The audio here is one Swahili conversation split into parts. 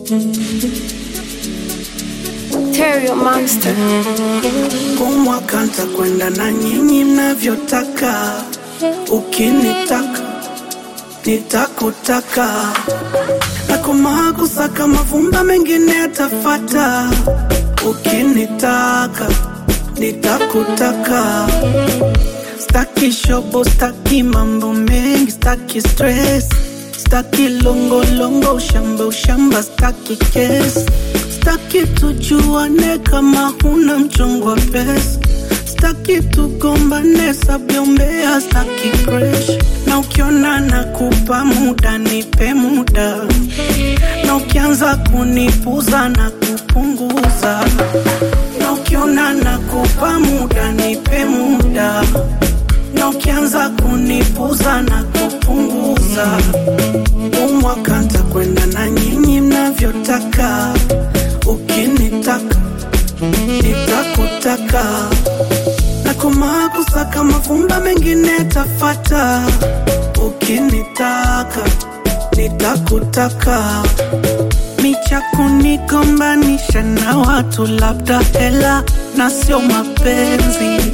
Terrio Monster. Kumwaka ntakwenda na nyinyi mnavyotaka, ukinitaka nitakutaka, nakomaa kusaka mavumba mengine yatafata, ukinitaka nitakutaka. Staki shobo, staki mambo mengi, staki stress, staki longolongo, ushamba ushamba, staki kesi, staki tujuane kama huna mchongo wa pesa, staki tugombane sabyombea, staki pressure. Na ukiona nakupa muda, nipe muda, na ukianza kunipuza na kupunguza, na ukiona nakupa muda, nipe muda na ukianza kunipuza na kupunguza, umwaka ntakwenda na nyinyi mnavyotaka, ukinitaka nitakutaka, nakomaa kusaka mavumba mengine yatafata, ukinitaka nitakutaka micha kunigombanisha na watu, labda hela na sio mapenzi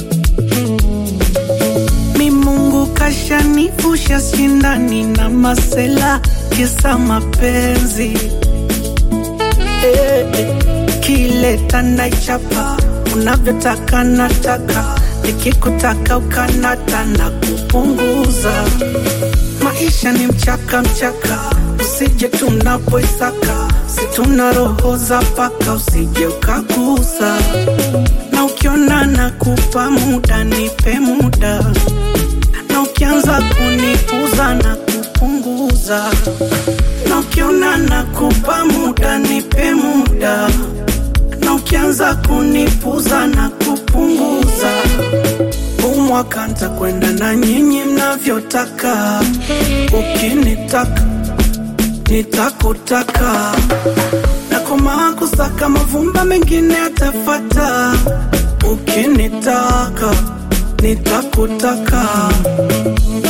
mi Mungu kashanifusha shindani na masela kisa mapenzi eh, eh. Kileta naichapa unavyotaka nataka, nikikutaka ukanata na kupunguza. Maisha ni mchaka mchaka, usije tunapoisaka, si tuna roho za paka, usije ukagusa na ukiona nakupa muda, nipe muda, na ukianza kunipuza na kupunguza, na ukiona nakupa muda, nipe muda, na ukianza kunipuza na kupunguza, umwaka ntakwenda na nyinyi mnavyotaka, ukinitaka nitakutaka nakomaa kusaka mavumba mengine yatafata, ukinitaka nitakutaka